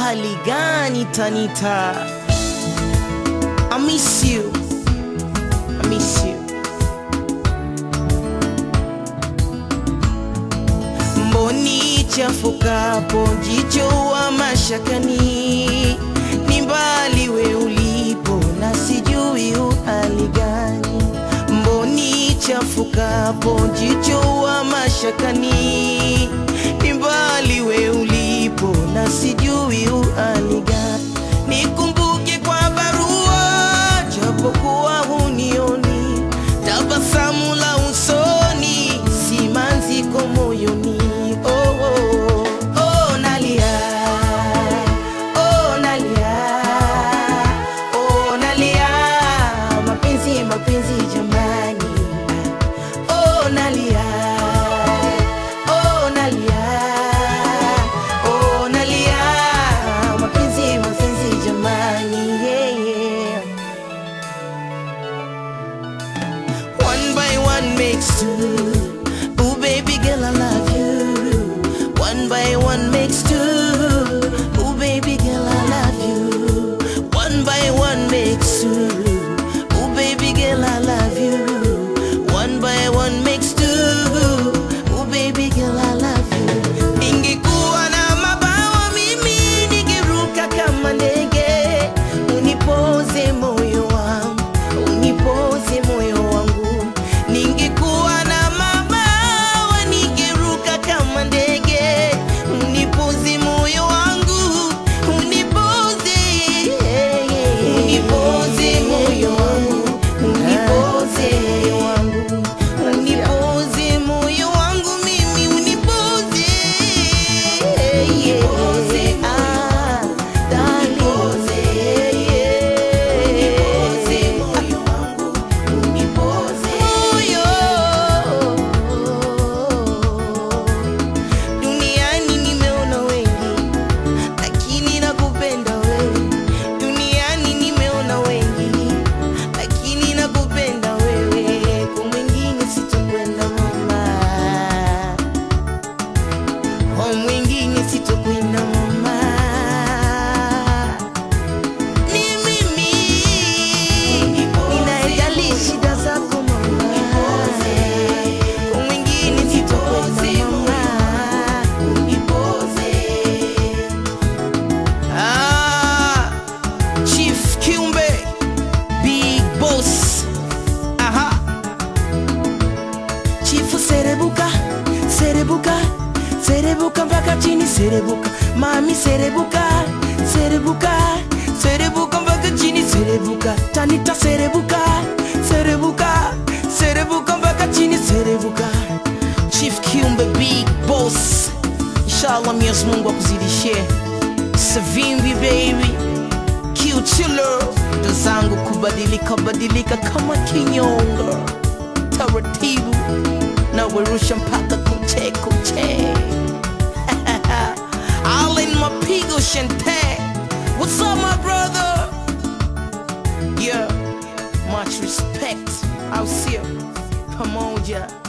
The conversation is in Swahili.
hali gani Tanita? I miss you. I miss you. Mboni chafukapo jicho wa mashakani, ni mbali we ulipo na sijui uhali gani. Mboni chafukapo jicho wa mashakani, ni mbali we ulipo na sijui uhali gani. Nikumbuke kwa barua japokuwa hunioni, tabasamu la usoni, simanziko moyoni. Oh, oh, oh, nalia, oh, nalia, oh, nalia, mapenzi, mapenzi jamani, oh, nalia, oh, nalia, oh, nalia, mapenzi, mapenzi jamani, yeah, yeah. One by one makes two. Ooh, baby girl, I love you. One by one makes two. Ooh, baby girl, I love you. One by one makes two. Ooh, baby girl, I love you. One by one makes two. Ooh, baby girl, I love you. Ningekuwa na mabawa mimi ningeruka kama ndege, unipoze moyo wangu, unipoze moyo wangu. Ningekuwa na mabawa ningeruka kama ndege, unipoze moyo wangu, unipoze, unipoze moyo wangu, unipoze moyo wangu, unipoze moyo wangu mimi, unipoze, ah, darling. Moyo wangu, moyo. Duniani nimeona wengi, lakini nakupenda wewe. Duniani nimeona wengi, lakini nakupenda wewe. Kwa mwingine sitokwenda mama, kwa mwingine sitokwenda mama. Ni mimi ninayejali shida zako mama, kwa mwingine sitokwenda mama. Ah, Chief Kiumbe, Big Boss. Aha. Chifu serebuka, serebuka, serebuka mpaka chini serebuka. Mami serebuka, serebuka, serebuka mpaka chini serebuka. Tanita serebuka, serebuka, serebuka mpaka chini serebuka. Chief Kiumbe, Big Boss. Inshallah Mwenyezi Mungu akuzidishie. Savimbi baby Kiuchilo ndo zangu kubadilika badilika kama kinyonga taratibu na werusha mpaka kuche kuche Allen mapigo shante What's up my brother Yeah much respect I'll see you pamoja